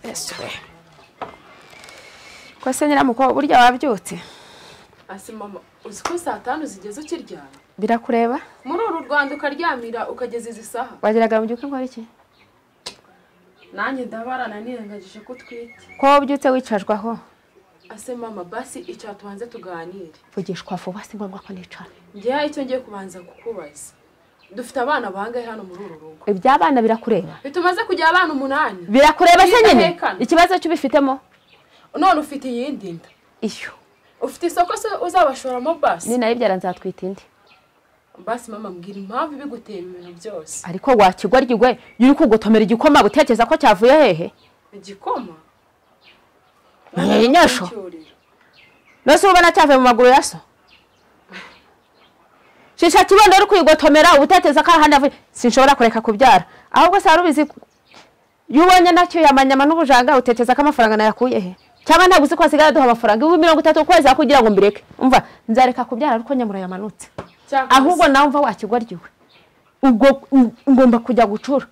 yesu we ko se nyiramukobwa burya wabyutse Ase mama uzi ko saa tanu zigeze ukiryama birakureba muri uru rwanda ukaryamira ukageza izi saha wageraga mu gihe ukora iki nanjye ndabarana nirengagije ko utwite ko wabyutse wicajwaho Ase mama basi icara tubanze tuganire vugishwa vuba si ngombwa ko nicara njye hari icyo ngiye kubanza kukubaza dufite abana bangahe hano muri uru rugo iby'abana birakureba tumaze kugira abana umunani birakureba se nyine Bidahekana. ikibazo cy'ubifitemo none ufite iyindi nda iyo ufite isoko se uzabashoramo basi ni nayibyara nzatwita indi basi mama mbwira impamvu ibigutera ibintu byose ariko wakigwaryiwe iyo uri kugotomera igikoma gutekereza ko cyavuye hehe igikoma Eh, nyasho. Icyoriro. mbese uba ubona cyavuye mu maguru ya so shisha kibondo uri kwigotomera uba utekereza ko ahandi avuye sinshobora kureka kubyara ahubwo se wari ubizi ko- iyo ubonye nacyo yamanyama n'ubujanga utekereza ko amafaranga nayakuye he cyangwa ntabwo uzi ko hasigaye aduha amafaranga ibihumbi mirongo itatu ku kwezi aho kugira ngo mbireke umva nzareka kubyara ariko nyamura yamanutse Cyakora ahubwo nawe umva wakigwaryiwe ubwo ng- ngomba kujya gucura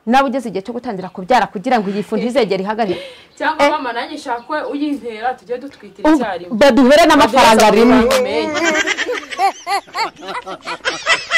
nawe ugeze igihe cyo gutangira kubyara kugira ngo iyi fu ntizegere ihagarike cyangwa Eh. mama nanjye shakwe uyintera tujye dutwitira Ubu- icyarimwe baduhere n'amafaranga rimwe Amafaranga menshi.